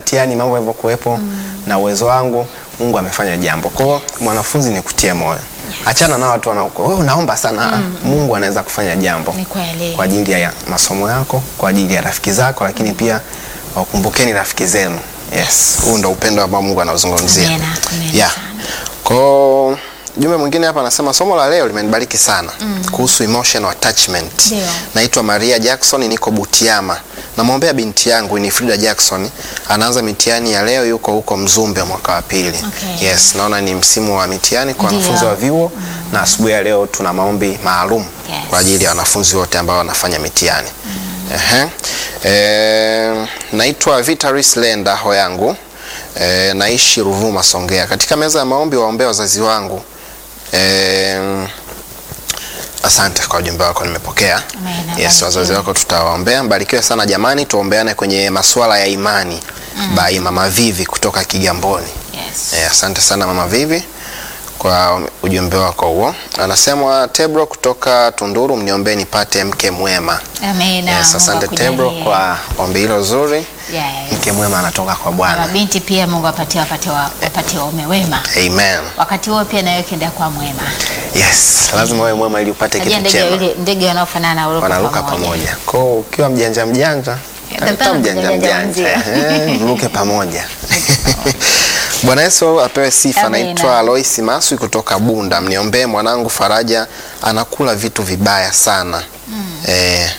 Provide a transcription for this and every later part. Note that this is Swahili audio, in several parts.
mtihani mambo yalivyokuwepo na uwezo wangu Mungu amefanya jambo. Kwa hiyo mwanafunzi ni kutie moyo. Achana na watu wanaoko wewe unaomba sana. Mungu anaweza kufanya jambo Ni kweli. kwa ajili ya masomo yako, kwa ajili ya rafiki zako, lakini pia wakumbukeni rafiki zenu. Yes, huu ndo upendo ambao Mungu anauzungumzia. Amena, amena Yeah. sana. Kwa jumbe mwingine hapa anasema somo la leo limenibariki sana kuhusu emotional attachment. Ndio. Naitwa Maria Jackson, niko Butiama. Namwombea binti yangu Winifrida Jackson, anaanza mitihani ya leo, yuko huko Mzumbe mwaka wa pili. Okay. Yes, naona ni msimu wa mitihani kwa Ndio. wanafunzi wa vyuo na asubuhi ya leo tuna maombi maalum Yes. kwa ajili ya wanafunzi wote ambao wanafanya mitihani. Ehe. Eh, naitwa Vitaris Lenda Hoyangu. Eh, naishi Ruvuma Songea. Katika meza ya maombi waombea wazazi wangu. Eh, asante kwa ujumbe wako nimepokea. Amen, Yes, barikiwe. wazazi wako tutawaombea. Mbarikiwe sana jamani, tuombeane kwenye masuala ya imani. By Mama Vivi kutoka Kigamboni. Yes. Eh, asante sana Mama Vivi kwa ujumbe wako huo. Anasema Tebro kutoka Tunduru, mniombee nipate mke mwema. Amena. Yes, Mungu asante akujalie. Tebro kwa ombi hilo zuri. Yes. Mke mwema anatoka kwa Na Bwana. mabinti pia Mungu apatie wapate wa, wapate waume wema. Amen. Wakati huo pia nawe kenda kwa mwema. Yes, lazima wewe mwema ili upate Najua kitu ndege chema. yule ndege wanaofanana na uruka Wanaruka pamoja. Kwa hiyo ukiwa mjanja mjanja, Tapata tafuta mjanja mjanja mjanja. mzee. Eh, Mruke pamoja. Bwana Yesu apewe sifa. Amina. Naitwa Lois Maswi kutoka Bunda. Mniombee mwanangu Faraja anakula vitu vibaya sana. Eh,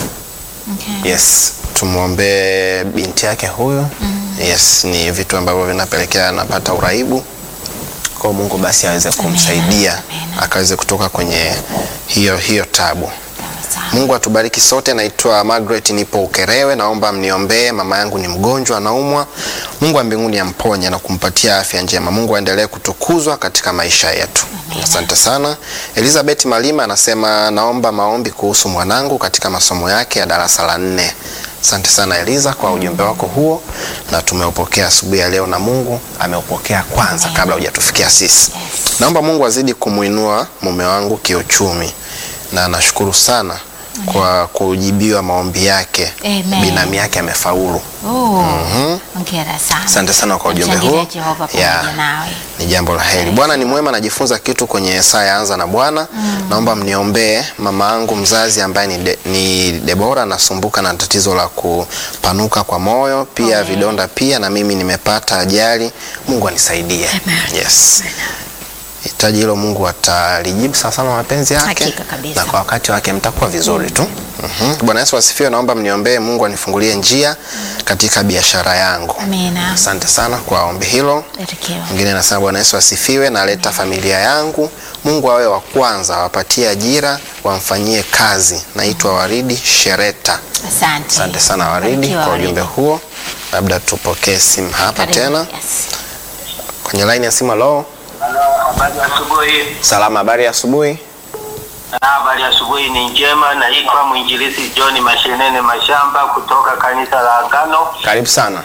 Okay. Yes, tumwombee binti yake huyu. Yes, ni vitu ambavyo vinapelekea anapata uraibu. Kwa Mungu basi aweze kumsaidia Amina. akaweze kutoka kwenye hiyo hiyo tabu. Sawa. Mungu atubariki sote. Naitwa Margaret, nipo Ukerewe. Naomba mniombee, mama yangu ni mgonjwa, anaumwa. Mungu wa mbinguni amponye na kumpatia afya njema. Mungu aendelee kutukuzwa katika maisha yetu. Amina. Asante sana. Elizabeth Malima anasema naomba maombi kuhusu mwanangu katika masomo yake ya darasa la nne. Asante sana Eliza kwa ujumbe wako huo, na tumeupokea asubuhi ya leo, na Mungu ameupokea kwanza Amen. kabla hujatufikia sisi. Yes. Naomba Mungu azidi kumuinua mume wangu kiuchumi, na nashukuru sana kwa kujibiwa maombi yake. Amen. Binamu yake amefaulu. Oh. Hongera sana. Asante sana kwa ujumbe Namshangilia huo. Jehova pamoja Yeah. nawe. Ni jambo la heri. Bwana ni mwema, najifunza kitu kwenye saa ya anza na Bwana. Naomba mniombee mama yangu mzazi ambaye ni, de, ni Debora, anasumbuka na tatizo la kupanuka kwa moyo, pia Amen. vidonda pia, na mimi nimepata ajali. Mungu anisaidie. Amen. Yes. Hitaji hilo Mungu atalijibu sawa sawa na mapenzi yake, Hakika kabisa. na kwa wakati wake mtakuwa vizuri tu. Mhm. Bwana Yesu asifiwe. Naomba mniombee Mungu anifungulie njia katika biashara yangu. Amina. Asante sana kwa ombi hilo. Barikiwa. Mwingine anasema Bwana Yesu asifiwe, naleta familia yangu, Mungu awe wa kwanza, awapatie ajira, wamfanyie kazi. Naitwa Waridi Shereta. Asante. Asante sana Waridi Barikiwa, kwa ujumbe Waridi. huo. Labda tupokee simu hapa Karibu. tena Yes. kwenye laini ya simu. Halo, Habari ya asubuhi. salama, habari ya asubuhi. Na Habari ya asubuhi ni njema. Naitwa mwinjilisi John Mashenene Mashamba kutoka kanisa la Agano. Karibu sana.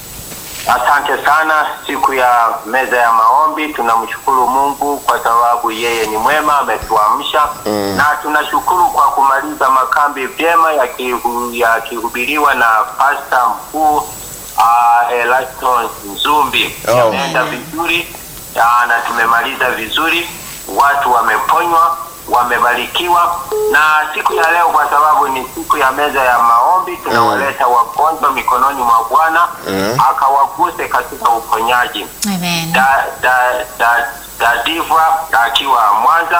Asante sana. Siku ya meza ya maombi, tunamshukuru Mungu kwa sababu yeye ni mwema, ametuamsha na tunashukuru kwa kumaliza makambi vyema yakihu- yakihubiriwa na pasta mkuu uh, Elaston Nzumbi. Oh. Yameenda vizuri ah, na tumemaliza vizuri, watu wameponywa wamebarikiwa na siku ya leo, kwa sababu ni siku ya meza ya maombi, tunawaleta wagonjwa mikononi mwa Bwana Mm. akawaguse katika uponyaji. Amen. Da, da, da, da Diva akiwa Mwanza,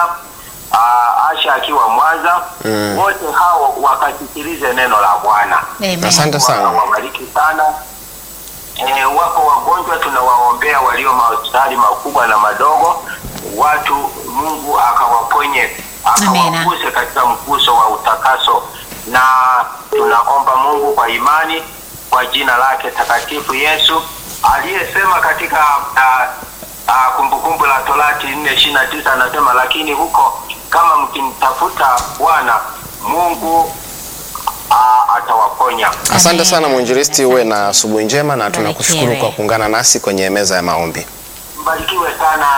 uh, Asha akiwa Mwanza, Mm. wote hao wakasikilize neno la Bwana. Amen. Asante sana. Wabariki sana. E, wapo wagonjwa tunawaombea walio mahospitali makubwa na madogo, watu Mungu akawaponye akawaguse katika mguso wa utakaso, na tunaomba Mungu kwa imani kwa jina lake takatifu Yesu aliyesema katika ah, ah, Kumbukumbu la Torati nne ishirini na tisa anasema, lakini huko kama mkimtafuta Bwana Mungu ah, atawaponya. Asante Amen. sana mwinjilisti, uwe na Asante. asubuhi njema na tunakushukuru Barikiwe. kwa kuungana nasi kwenye meza ya maombi. Mbarikiwe sana.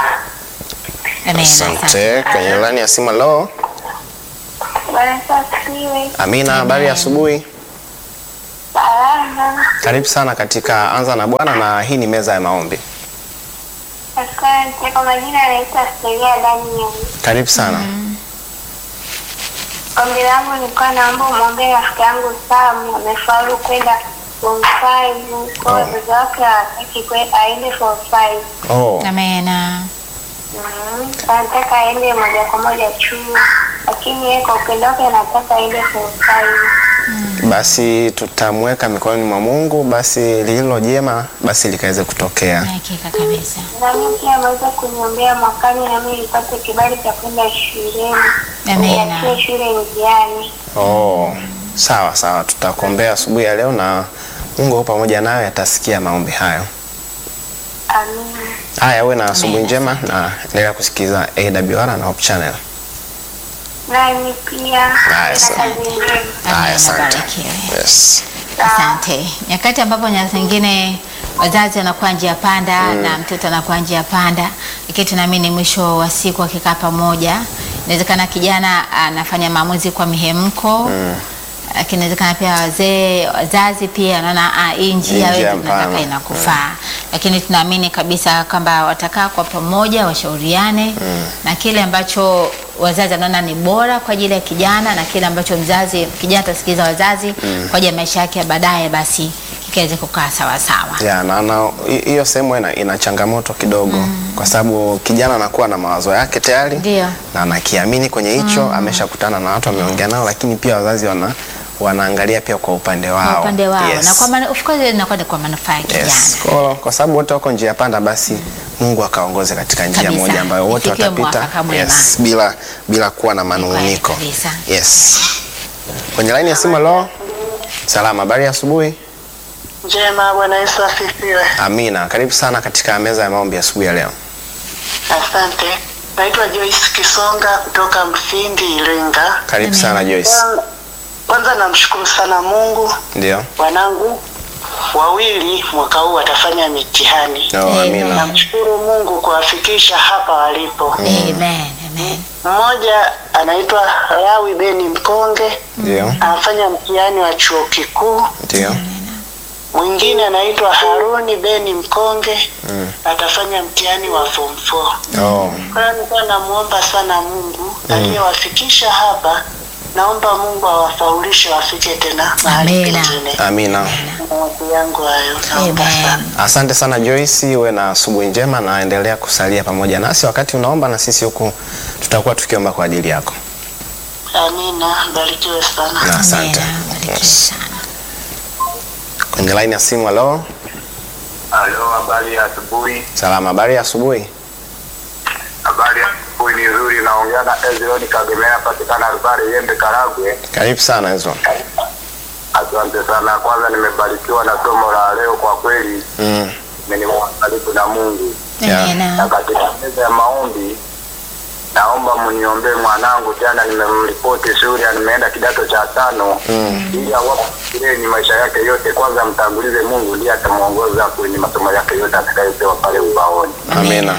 Amen. Asante. Kwenye laini ya simu. Halo, Bwana Yesu asifiwe. Amina, habari ya asubuhi. Salama. sana. Karibu sana katika Anza na Bwana, na hii ni meza ya maombi. Asante. Kwa majina anaitwa Stelia Daniel. Karibu sana. Ombi langu nilikuwa naomba umwombee rafiki yangu Sam, amefaulu kwenda form five. Kwa Oh. wazazi wake hawataki kwe- aende form five. Oh, Amena. Mhm. Anataka aende moja kwa moja chuo, lakini yeye kwa upendo wake anataka aende form five. basi tutamweka mikononi mwa Mungu, basi lililo jema basi likaweze kutokea. Hakika kabisa. Na mimi pia ameweza kuniombea mwakani na mimi nipate kibali cha kwenda shuleni. Amena. Niachie shule njiani. Oh, sawa sawa, tutakuombea asubuhi ya leo na Mungu yupo pamoja nawe, atasikia maombi hayo. Amina. Haya, uwe na asubuhi Amina. njema na endelea kusikiliza AWR na Hope Channel. Nani pia Haya, na sawa. kazi njema. Haya, Amina. asante. Barikiwe. Yes. Asante. Nyakati ambapo nyakati zingine wazazi wanakuwa njia panda na mtoto anakuwa njia panda, lakini tunaamini mwisho wa siku akikaa pamoja, inawezekana kijana anafanya maamuzi kwa mihemko lakini inawezekana pia wazee wazazi pia wanaona ah, hii njia Hii njia wewe tunataka mpana. inakufaa, lakini tunaamini kabisa kwamba watakaa kwa pamoja washauriane na kile ambacho wazazi wanaona ni bora kwa ajili ya kijana na kile ambacho mzazi kijana atasikiliza wazazi kwa ajili ya maisha yake ya baadaye, basi kikaweze kukaa sawa sawa. Ya, na na hi- hiyo sehemu ina, ina changamoto kidogo kwa sababu kijana anakuwa na mawazo yake tayari Ndio. na anakiamini kwenye hicho, ameshakutana na watu wameongea nao, lakini pia wazazi wana wanaangalia pia kwa upande wao, Kwa upande wao Yes. na kwa manu, of course inakuwa ni kwa manufaa ya kijana. Yes. Kwa, kwa sababu wote wako njia panda, basi Mungu akaongoze katika njia Kabisa. moja ambayo wote Ifikie watapita mwafaka mwema. yes, bila bila kuwa na manunguniko. kabisa. Yes. Kwenye laini ya simu lo, salama, habari ya asubuhi. Njema, Bwana Yesu asifiwe. Amina, karibu sana katika meza ya maombi asubuhi ya leo. Asante. Naitwa Joyce Kisonga kutoka Mfindi, Iringa. Karibu Amen. sana Joyce. Kwanza- Kwanza namshukuru sana Mungu, Ndio. wanangu wawili mwaka huu watafanya mitihani. No, Amen. amina. Namshukuru Mungu kuwafikisha hapa walipo. Amen. Amen. Mmoja anaitwa Lawi Beni Mkonge, Ndio. anafanya mtihani wa chuo kikuu. Ndio. Mwingine anaitwa Haruni Beni Mkonge, atafanya mtihani wa form 4. Oh. Kwa hiyo nilikuwa namuomba sana Mungu aliyewafikisha hapa, naomba Mungu awafaulishe wafike tena mahali Amina. pengine. Amina. Maombi yangu hayo, naomba sana. Amen. Asante sana Joyce, uwe na asubuhi njema na endelea kusalia pamoja nasi wakati unaomba, na sisi huku tutakuwa tukiomba kwa ajili yako. Amina, barikiwe sana. Na asante. Amina. Barikiwe Yes. sana. Kwenye laini ya simu, halo. Halo, habari ya asubuhi. Salama, habari ya asubuhi. Habari ya asubuhi ni nzuri. Naongea na Ezroni Kagemea, patikana Rubare Yembe, Karagwe. Karibu sana hizo. Asante sana. Kwanza nimebarikiwa na somo la leo, kwa kweli Mm. nimekuwa karibu na Mungu. Yeah. Na Amina. katika meza ya maombi, naomba mniombee mwanangu. Jana nimemripoti shule, nimeenda kidato cha tano, ili awapo shuleni maisha yake yote. Kwanza mtangulize Mungu, ndiye atamuongoza kwenye masomo yake yote atakayopewa pale ubaoni. Amina.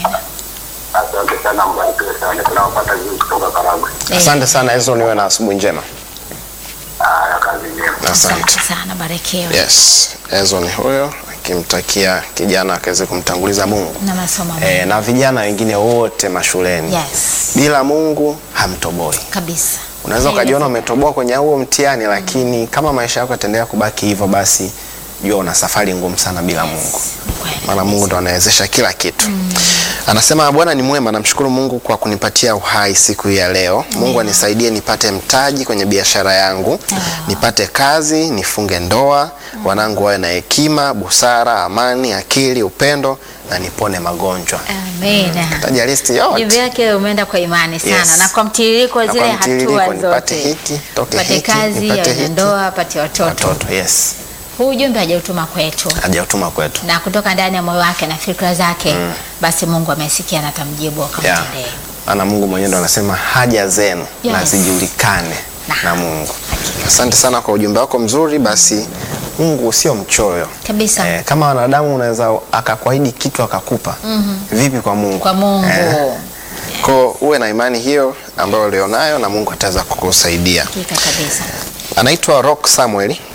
Asante sana, mbarikiwe sana. Tunawapata vizuri kutoka Karagwe. Asante sana hizo, niwe na asubuhi njema. Haya, kazi njema. Asante Asante. sana. Barikiwe. Yes, Ezo ni huyo akimtakia kijana akaweze kumtanguliza Mungu Na masomo e, mema. na vijana wengine wote mashuleni. Yes. Bila Mungu hamtoboi. Kabisa. Unaweza ukajiona umetoboa kwenye huo mtihani, lakini kama maisha yako yataendelea kubaki hivyo, basi jua una safari ngumu sana bila Mungu, Ni kweli. maana Mungu ndo anawezesha kila kitu. Anasema Bwana ni mwema, namshukuru Mungu kwa kunipatia uhai siku hii ya leo. Mungu anisaidie nipate mtaji kwenye biashara yangu, nipate kazi, nifunge ndoa, wanangu wawe na hekima, busara, amani, akili, upendo na nipone magonjwa. Amina. Taja listi Jibu yote. yake umeenda kwa imani sana Yes. na kwa mtiririko wa Na zile kwa mtiririko, hatua nipate zote. hiki, toke Pate hiki, kazi, nipate awe na hiki. ndoa, apate watoto. Watoto, yes. Huu ujumbe hajautuma kwetu Hajautuma kwetu. na kutoka ndani ya moyo wake na fikra zake, basi Mungu amesikia na atamjibu Yeah. akamtendee. Maana Mungu mwenyewe ndo anasema haja zenu Yes. na zijulikane Na. na Mungu. Asante sana kwa ujumbe wako mzuri. Basi Mungu sio mchoyo Kabisa. eh, kama wanadamu unaweza akakuahidi kitu akakupa vipi kwa Mungu? Kwa Mungu. Eh, ko uwe na imani hiyo ambayo ulionayo na Mungu ataweza kukusaidia. Hakika kabisa. Anaitwa Rock Samuel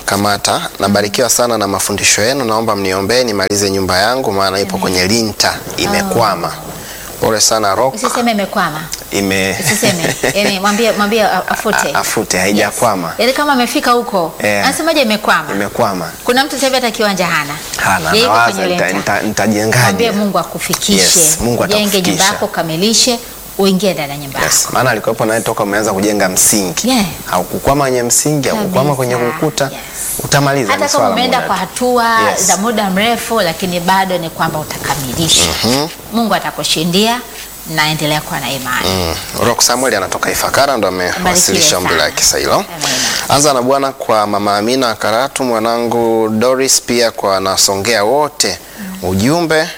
Kamata, nabarikiwa sana na mafundisho yenu, naomba mniombee nimalize nyumba yangu, maana ipo kwenye linta imekwama. Pole sana Rock, Usiseme imekwama. ime Usiseme. Yaani mwambie mwambie a- afute. A- afute, haijakwama. Yaani kama amefika huko, Eh. anasemaje imekwama? imekwama. Kuna mtu sasa hivi hata kiwanja hana. Hana, Yeye yuko nawaza kwenye nita- lenta. nita- nitajengaje? Mwambie Mungu akufikishe. Yes, Mungu Jenge nyumba atakufikisha. yako, kamilishe, uingie ndani ya nyumba yako. Yes, maana alikuwepo naye toka umeanza kujenga msingi. Yeah. Haukukwama kwenye msingi, haukukwama kwenye Kabisa. ukuta. Yes. Utamaliza Hata ni kama swala umeenda moja kwa tu. hatua Yes. za muda mrefu, lakini bado ni kwamba utakamilisha. Mungu atakushindia na endelea kuwa na imani. Mm. Rock Samuel anatoka Ifakara ndo amewasilisha ombi sana. lake sasa hilo. Amen. Anza na Bwana kwa mama Amina Karatu, mwanangu Doris, pia kwa nasongea wote ujumbe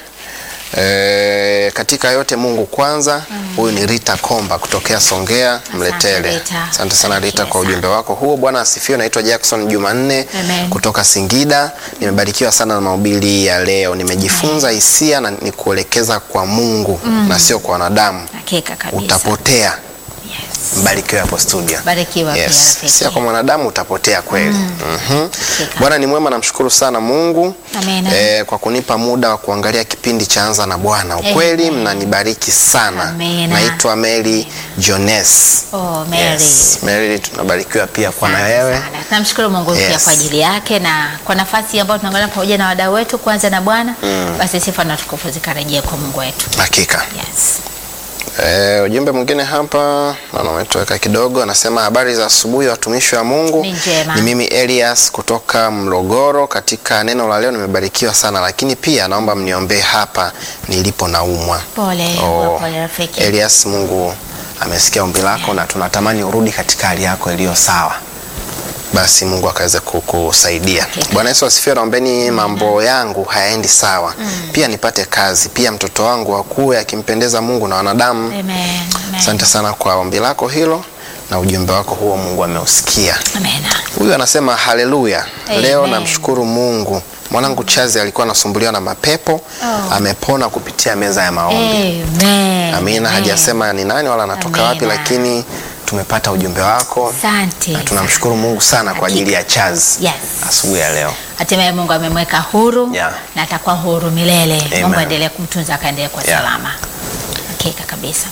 E, katika yote Mungu kwanza. Huyu ni Rita Komba kutokea Songea Mletele. Rita. Asante sana Rita Barikiwe kwa ujumbe wako huo. Bwana asifiwe. Naitwa Jackson Jumanne Amen. kutoka Singida. Nimebarikiwa sana na mahubiri ya leo. Nimejifunza hisia na ni kuelekeza kwa Mungu na sio kwa wanadamu. Hakika kabisa. Utapotea. Yes. Mbarikiwe hapo studio. Barikiwa pia Yes. rafiki. Sio kwa mwanadamu utapotea kweli. Mhm. Hakika. Bwana ni mwema, namshukuru sana Mungu Amina. eh, kwa kunipa muda wa kuangalia kipindi cha Anza na Bwana. Ukweli Amen. mnanibariki sana. Amina. Naitwa Mary Jones. Oh, Mary. Yes. Mary tunabarikiwa pia kwa na Asante wewe. sana. Tunamshukuru Mungu pia Yes. kwa ajili yake na kwa nafasi ambayo tunaangalia pamoja na wadau wetu kwanza na Bwana basi sifa na tukufu zikarejea kwa Mungu wetu. Hakika. Yes. Eh, ujumbe mwingine hapa naona umetoweka kidogo, anasema habari za asubuhi watumishi wa Mungu. Ni njema. Ni mimi Elias kutoka Mlogoro. Katika neno la leo nimebarikiwa sana, lakini pia naomba mniombee hapa nilipo naumwa. Pole, Oh, pole rafiki. Elias, Mungu amesikia ombi lako na tunatamani urudi katika hali yako iliyo sawa, basi Mungu akaweze kukusaidia. Hakika. Bwana Yesu asifiwe. Naombeni mambo yangu hayaendi sawa, pia nipate kazi, pia mtoto wangu akuwe akimpendeza Mungu na wanadamu. Amen. Amen. Asante sana kwa ombi lako hilo na ujumbe wako huo, Mungu ameusikia. Amen. Huyu anasema haleluya, Amen. leo namshukuru Mungu. Mwanangu Chazi alikuwa anasumbuliwa na mapepo Oh. amepona kupitia meza ya maombi. Amen. Amina, Amen. hajasema ni nani wala anatoka wapi, Amina. lakini tumepata ujumbe wako Asante. na tunamshukuru Mungu sana kwa ajili ya Chazi Yes. asubuhi ya leo. Hatimaye Mungu amemweka huru Yeah. na atakuwa huru milele. Amen. Mungu aendelee kumtunza akaendelee kwa Yeah. salama. Hakika kabisa.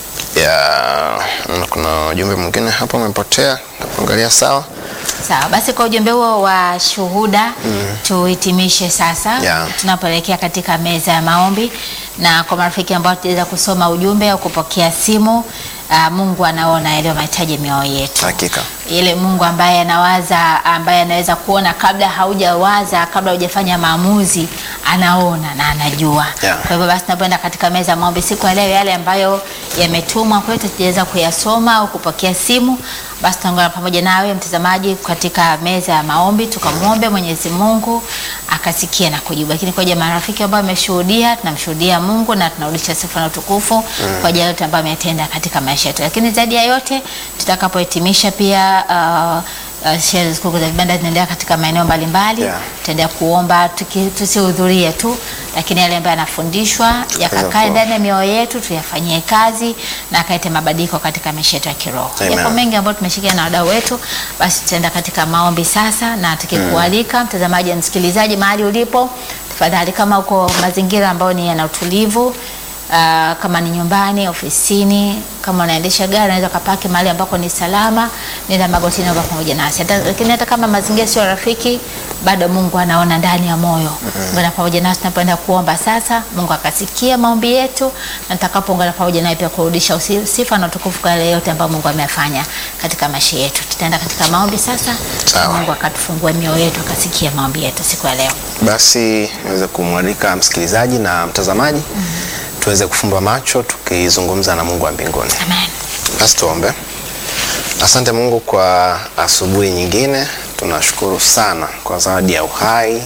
Ya, mm, kuna ujumbe mwingine hapa umepotea, nakuangalia sawa. Sawa, basi kwa ujumbe huo wa shuhuda tuhitimishe sasa Yeah. tunapoelekea katika meza ya maombi, na kwa marafiki ambao tutaweza kusoma ujumbe au kupokea simu uh, Mungu anaona yaliyo mahitaji ya mioyo yetu Hakika. ile Mungu ambaye anawaza, ambaye anaweza kuona kabla haujawaza, kabla hujafanya maamuzi, anaona na anajua. Yeah. Kwa hivyo basi, tunapoenda katika meza ya maombi siku ya leo, yale ambayo yametumwa kwetu tujaweza kuyasoma au kupokea simu, basi tutaungana pamoja nawe mtazamaji katika meza ya maombi, tukamwombe Mwenyezi Mungu akasikia na kujibu. Lakini kwa ajili ya marafiki ambao wameshuhudia, tunamshuhudia Mungu na tunarudisha sifa na utukufu kwa ajili ya yote ambayo ametenda katika maisha yetu. Lakini zaidi ya yote tutakapohitimisha pia uh, uh, sherehe sikukuu za vibanda zinaendelea katika maeneo mbalimbali Yeah. tutaendelea kuomba tuki- tusihudhurie tu, lakini yale ambayo yanafundishwa yakakae ku- ndani ya mioyo yetu, tuyafanyie kazi na akalete mabadiliko katika maisha yetu ya kiroho. Amen. Yapo mengi ambayo tumeshikia na wadau wetu, basi tutaenda katika maombi sasa, na tukikualika mtazamaji na msikilizaji, mahali ulipo, tafadhali kama uko mazingira ambayo ni yana utulivu Uh, kama ni nyumbani, ofisini, kama unaendesha gari unaweza kapaki mahali ambako ni salama, nenda magotini naomba pamoja nasi. Hata, lakini hata kama mazingira sio rafiki, bado Mungu anaona ndani ya moyo. Ungana pamoja nasi tunapoenda kuomba sasa, Mungu akasikia maombi yetu, na tutakapoungana pamoja naye pia kurudisha usi- sifa na utukufu kwa yale yote ambayo Mungu ameyafanya katika maisha yetu. Tutaenda katika maombi sasa, Sawa. na Mungu akatufungua mioyo yetu, akasikia maombi yetu siku ya leo. Basi niweze kumwalika msikilizaji na mtazamaji tuweze kufumba macho tukizungumza na Mungu wa mbinguni. Amen. Basi tuombe. Asante Mungu kwa asubuhi nyingine, tunashukuru sana kwa zawadi ya uhai,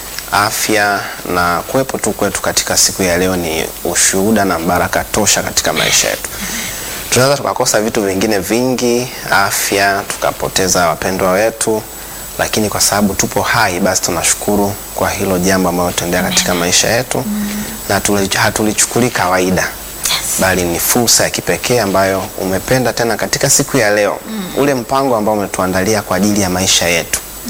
afya na kuwepo tu kwetu katika siku ya leo. Ni ushuhuda na baraka tosha katika maisha yetu. Tunaweza tukakosa vitu vingine vingi, afya, tukapoteza wapendwa wetu, lakini kwa sababu tupo hai, basi tunashukuru kwa hilo jambo ambalo tendea katika maisha yetu na hatuli- hatulichukulii kawaida bali ni fursa ya kipekee ambayo umependa tena katika siku ya leo ule mpango ambao umetuandalia kwa ajili ya maisha yetu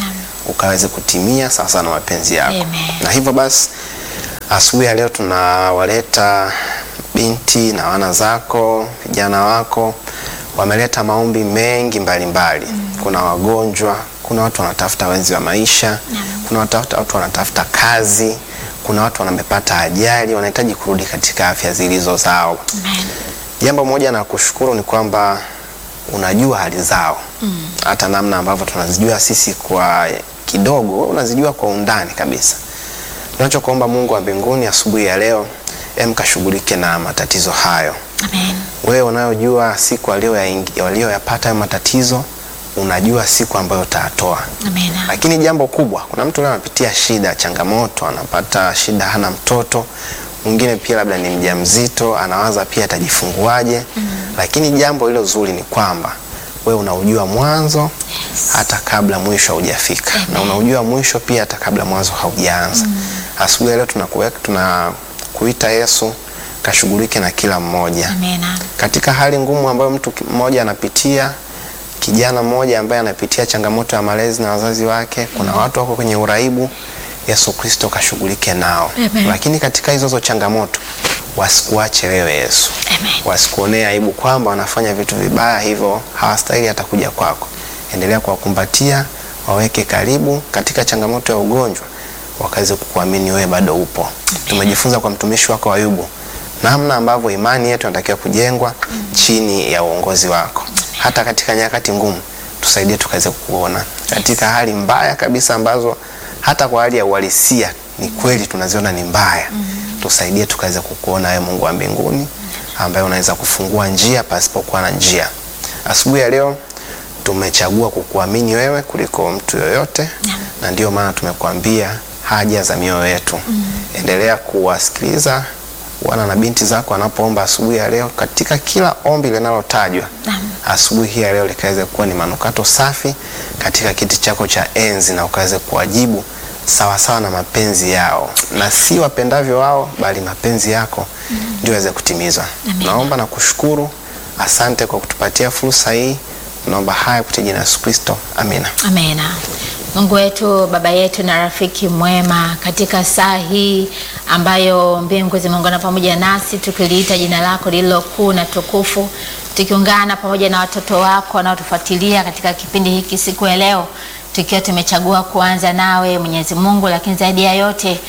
ukaweze kutimia sawasawa na mapenzi yako. Amen. Na hivyo basi asubuhi ya leo tunawaleta binti na wana zako, vijana wako wameleta maombi mengi mbalimbali mbali. Kuna wagonjwa, kuna watu wanatafuta wenzi wa maisha, kuna watafuta, watu wanatafuta kazi, kuna watu wamepata ajali, wanahitaji kurudi katika afya zilizo zao. Amen. Jambo moja na kushukuru ni kwamba unajua hali zao hata namna ambavyo tunazijua sisi kwa kidogo, wewe unazijua kwa undani kabisa. Tunachokuomba Mungu wa mbinguni asubuhi ya leo, em kashughulike na matatizo hayo. Amen. Wewe unayojua siku walioyaingi- walioyapata hayo matatizo, unajua siku ambayo utatoa. Amen. Lakini jambo kubwa, kuna mtu leo anapitia shida, changamoto, anapata shida, hana mtoto. Mwingine pia labda ni mjamzito, anawaza pia atajifunguaje. Lakini jambo hilo zuri ni kwamba wewe unaujua mwanzo hata kabla mwisho haujafika, na unaujua mwisho pia hata kabla mwanzo haujaanza. Asubuhi ya leo tunakuweka, tunakuita Yesu, kashughulike na kila mmoja Amen. katika hali ngumu ambayo mtu ki- mmoja anapitia, kijana mmoja ambaye anapitia changamoto ya malezi na wazazi wake, kuna watu wako kwenye uraibu, Yesu Kristo kashughulike nao. Amen. Lakini katika hizo hizo changamoto wasikuache wewe Yesu, Amen. wasikuonee aibu kwamba wanafanya vitu vibaya, hivyo hawastahili hata kuja kwako. Endelea kuwakumbatia, waweke karibu katika changamoto ya ugonjwa, wakaweze kukuamini wewe bado upo. Tumejifunza kwa mtumishi wako Ayubu namna ambavyo imani yetu inatakiwa kujengwa chini ya uongozi wako. Hata katika nyakati ngumu, tusaidie tukaweze kukuona katika hali mbaya kabisa ambazo hata kwa hali ya uhalisia ni kweli tunaziona ni mbaya. Tusaidie tukaweze kukuona wewe Mungu wa mbinguni ambaye unaweza kufungua njia pasipokuwa na njia. Asubuhi ya leo tumechagua kukuamini wewe kuliko mtu yoyote, na ndio maana tumekuambia haja za mioyo yetu. Endelea kuwasikiliza wana na binti zako wanapoomba asubuhi ya leo, katika kila ombi linalotajwa asubuhi hii ya leo likaweze kuwa ni manukato safi katika kiti chako cha enzi, na ukaweze kuwajibu sawa sawa na mapenzi yao, na si wapendavyo wao, bali mapenzi yako ndio yaweze kutimizwa. Naomba na kushukuru, asante kwa kutupatia fursa hii. Naomba haya kupitia jina la Yesu Kristo, amina. Amena. Mungu wetu, baba yetu na rafiki mwema, katika saa hii ambayo mbingu zimeungana pamoja nasi tukiliita jina lako lililo kuu na tukufu, tukiungana pamoja na watoto wako wanaotufuatilia katika kipindi hiki siku ya leo, tukiwa tumechagua kuanza nawe Mwenyezi Mungu, lakini zaidi ya yote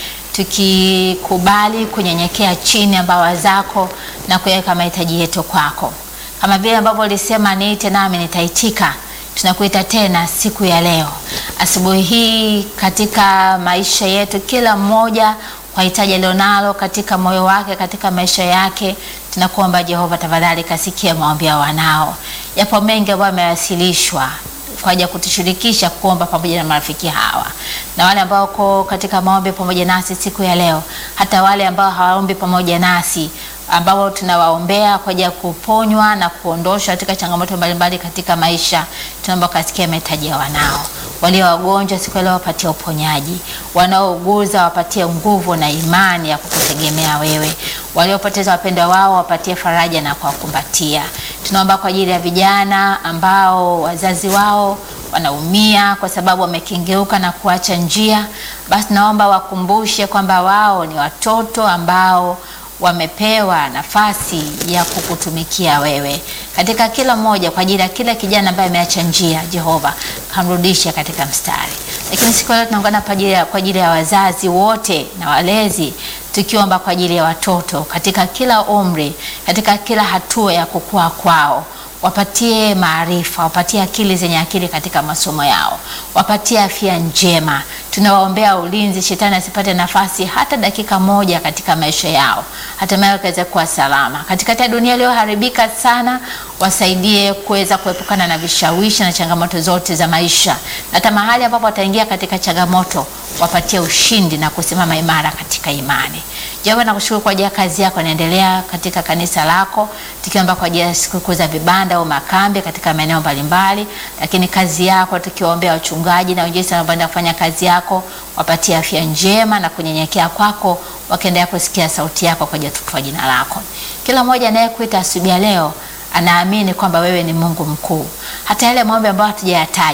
tukikubali kunyenyekea chini ya mbawa zako na kuweka mahitaji yetu kwako, kama vile ambavyo ulisema niite nami nitaitika tunakuita tena siku ya leo asubuhi hii katika maisha yetu, kila mmoja kwa hitaji alionalo katika moyo wake, katika maisha yake. Tunakuomba Jehova, tafadhali kasikia maombi ya wanao. Yapo mengi ambayo yamewasilishwa kwa ajili ya kutushirikisha kuomba pamoja na marafiki hawa na wale ambao wako katika maombi pamoja nasi siku ya leo, hata wale ambao hawaombi pamoja nasi ambao tunawaombea kwa ajili ya kuponywa na kuondoshwa katika changamoto mbalimbali katika maisha. Tunaomba kasikia mahitaji ya wanao walio wagonjwa siku ya leo, wapatie uponyaji, wanaouguza wapatie nguvu na imani ya kukutegemea wewe, waliopoteza wapendwa wao wapatie faraja na kuwakumbatia. Tunaomba kwa ajili ya vijana ambao wazazi wao wanaumia kwa sababu wamekengeuka na kuacha njia, basi naomba wakumbushe kwamba wao ni watoto ambao wamepewa nafasi ya kukutumikia wewe katika kila mmoja, kwa ajili ya kila kijana ambaye ameacha njia. Jehova, kamrudishe katika mstari. Lakini siku leo tunaungana kwa ajili ya, kwa ajili ya wazazi wote na walezi, tukiomba kwa ajili ya watoto katika kila umri, katika kila hatua ya kukua kwao wapatie maarifa, wapatie akili zenye akili katika masomo yao, wapatie afya njema. Tunawaombea ulinzi, shetani asipate nafasi hata dakika moja katika maisha yao, hatimaye wakaweze kuwa salama katikati ya dunia iliyoharibika sana. Wasaidie kuweza kuepukana na vishawishi na changamoto zote za maisha, na hata mahali ambapo wataingia katika changamoto, wapatie ushindi na kusimama imara katika imani. Jehova, nakushukuru kwa ajili ya kazi yako inaendelea katika kanisa lako, tukiomba kwa ajili ya sikukuu za vibanda au makambi katika maeneo mbalimbali, lakini kazi yako tukiwaombea wachungaji na wengine wanaoenda kufanya kazi yako, wapatie afya njema na kunyenyekea kwako, wakiendelea kusikia sauti yako kwa ajili ya utukufu wa jina lako. Kila mmoja anayekuita asubuhi ya leo anaamini kwamba wewe ni Mungu mkuu, hata yale maombi ambayo hatujayataja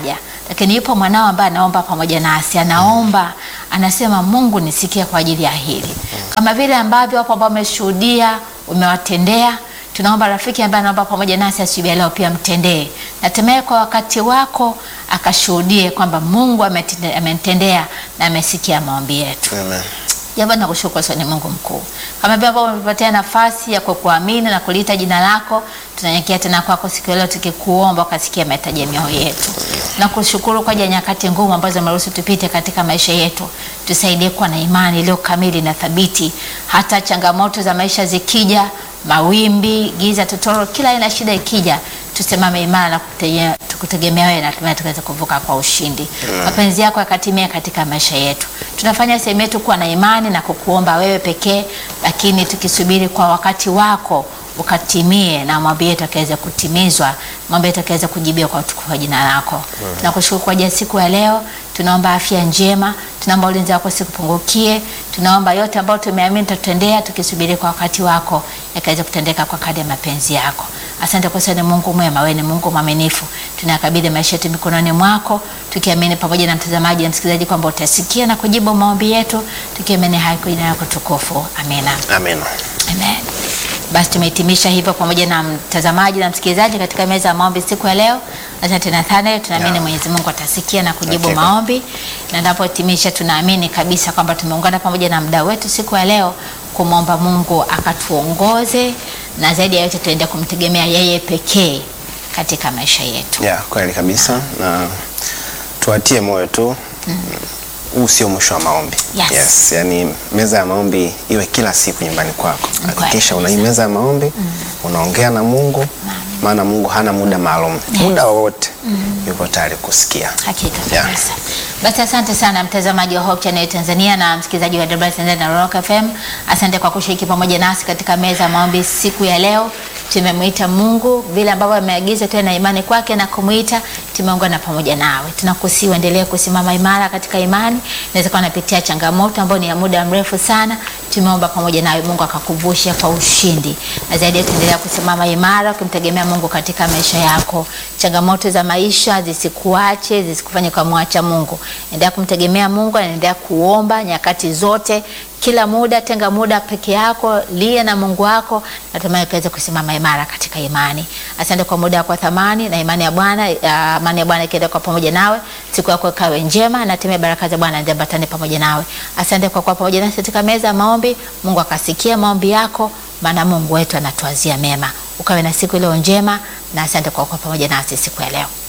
lakini yupo mwanao ambaye anaomba pamoja nasi, anaomba anasema, Mungu nisikie kwa ajili ya hili, kama vile ambavyo wapo ambao wameshuhudia umewatendea tunaomba rafiki ambaye anaomba pamoja nasi asubuhi ya leo pia mtendee, natemee kwa wakati wako akashuhudie kwamba Mungu ametende- ametendea na amesikia maombi yetu. Amen. Jambo nakushukuru sana, ni Mungu mkuu, kama vile ambavyo umetupatia nafasi ya kukuamini na kuliita jina lako, tunanyenyekea tena kwako siku ya leo tukikuomba ukasikia mahitaji ya mioyo yetu. Nakushukuru kwa ajili ya nyakati ngumu ambazo umeruhusu tupite katika maisha yetu. Tusaidie kuwa na imani iliyo kamili na thabiti, hata changamoto za maisha zikija, mawimbi, giza, totoro, kila aina ya shida ikija, tusimame imara na kutegemea- tukutegemea wewe na hatimaye tukaweza kuvuka kwa ushindi. Mapenzi yako yakatimia katika maisha yetu. Tunafanya sehemu yetu kuwa na imani na kukuomba wewe pekee, lakini tukisubiri kwa wakati wako ukatimie na maombi yetu yakaweze kutimizwa, maombi yetu yakaweze kujibiwa kwa utukufu wa jina lako. Tunakushukuru kwa ajili ya siku ya leo, tunaomba afya njema, tunaomba ulinzi wako sikupungukie, tunaomba yote ambayo tumeamini tutendea, tukisubiri kwa wakati wako yakaweze kutendeka kwa kadri ya mapenzi yako. Asante kwa sababu ni Mungu mwema, wewe ni Mungu mwaminifu. Tunakabidhi maisha yetu mikononi mwako, tukiamini pamoja na mtazamaji na msikilizaji kwamba utasikia na kujibu maombi yetu, tukiamini haya kwa jina lako tukufu. Amina. Amen. Amen. Basi tumehitimisha hivyo pamoja na mtazamaji na msikilizaji katika meza ya maombi siku ya leo. Asante Nathaniel, tunaamini Yeah. Mwenyezi Mungu atasikia na kujibu Hakika. maombi, na tunapohitimisha tunaamini kabisa kwamba tumeungana pamoja na mdau wetu siku ya leo kumwomba Mungu akatuongoze, na zaidi ya yote tuende kumtegemea yeye pekee katika maisha yetu. Ya, kweli kabisa na tuwatie moyo tu huu sio mwisho wa maombi. Yes. yani meza ya maombi iwe kila siku nyumbani kwako. Kweli Hakikisha una hii kabisa. meza ya maombi unaongea na Mungu, maana Mungu hana muda maalum. Muda wowote yuko tayari kusikia. Hakika Yeah. kabisa. Basi asante sana mtazamaji wa Hope Channel Tanzania na msikilizaji wa WR Tanzania na Rock FM. Asante kwa kushiriki pamoja nasi katika meza ya maombi siku ya leo. Tumemwita Mungu vile ambavyo ameagiza tuwe na imani kwake na kumwita, tumeungana pamoja nawe. Tunakusihi uendelee kusimama imara katika imani. Inaweza kuwa unapitia changamoto ambayo ni ya muda mrefu sana. Tumeomba pamoja nawe, Mungu akakuvusha kwa ushindi. Na zaidi yote endelea kusimama imara ukimtegemea Mungu katika maisha yako. Changamoto za maisha zisikuache, zisikufanye kumwacha Mungu. Endelea kumtegemea Mungu, na endelea kuomba nyakati zote, kila muda. Tenga muda peke yako, lia na Mungu wako, natumai ukaweze kusimama imara katika imani. Asante kwa muda wako wa thamani na imani ya Bwana, ya amani ya Bwana ikienda kwa pamoja nawe, siku yako ikawe njema, na hatimaye baraka za Bwana ziambatane pamoja nawe. Asante kwa kuwa pamoja nasi katika meza ya maombi. Mungu akasikia maombi yako, maana Mungu wetu anatuazia mema. Ukawe na siku iliyo njema, na asante kwa kuwa pamoja nasi siku ya leo.